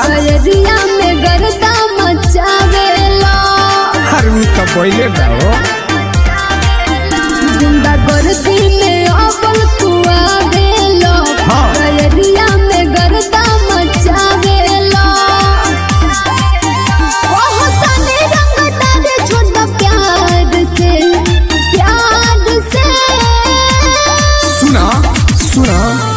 गयरिया में गर्दा मचावेला अरे उ तो पहिले गाओ गुंडा गर्दी में अबल तू आवेला हाँ। गयरिया में गर्दा मचावेला ओह तने रंग डाले छोटा प्यार से प्यार से सुना सुना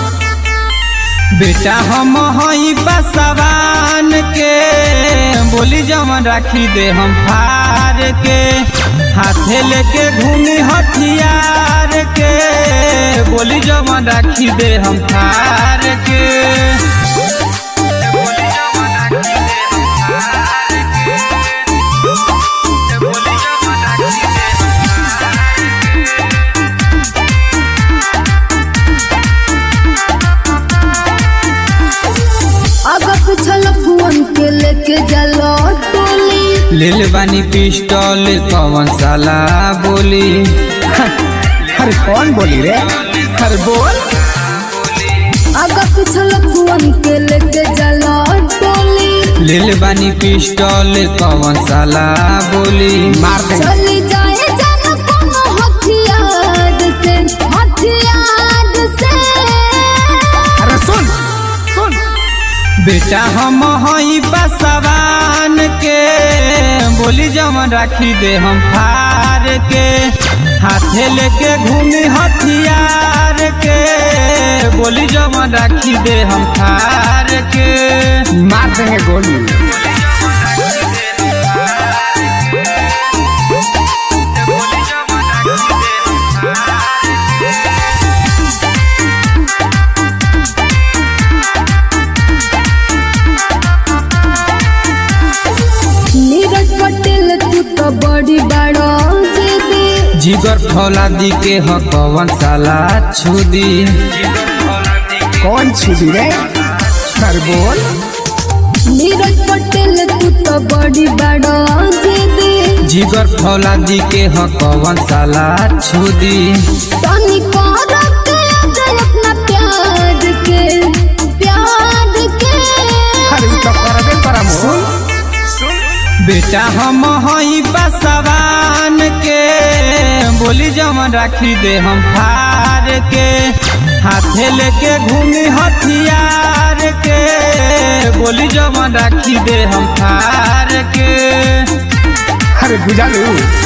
बेटा हम हई बसवान के बोली जवन राखी दे हम फार के हाथे लेके घूमी हथियार के बोली जवन राखी दे हम फार के बोली जवन राखी दे हम फार के। बोली जवन राखी दे हम फार के। अगर पिछल फोन के लेके जलो टोली लेल बानी पिस्टल कौन साला बोली अरे कौन बोली रे अरे बोल अगर पिछल फोन के लेके जलो टोली लेल बानी पिस्टल कौन साला बोली मार दे चली जाए जाना कोनो हथियार से हथियार से अरे सुन सुन बेटा हम हई बसवान के बोली जवन राखी दे हम फार के हाथे लेके घूमी हथियार के बोली जवन राखी दे हम फार के मार देंगे गोली नीरज पटेल तू तो बड़ी बड़ो दीदी जिगर फौलादी के ह कवन साला छुदी कौन छुदी रे अरे बोल नीरज पटेल तू तो बड़ी बड़ो दीदी जिगर फौलादी के ह कवन साला छुदी तनी को रखे अगर अपना प्यार के प्यार के अरे उ तो करबे करम सुन बेटा हम हई बसवान के बोली जवन राखी दे हम फार के हाथे लेके घूमी हथियार के बोली जवन राखी दे हम फार के अरे बुझा लू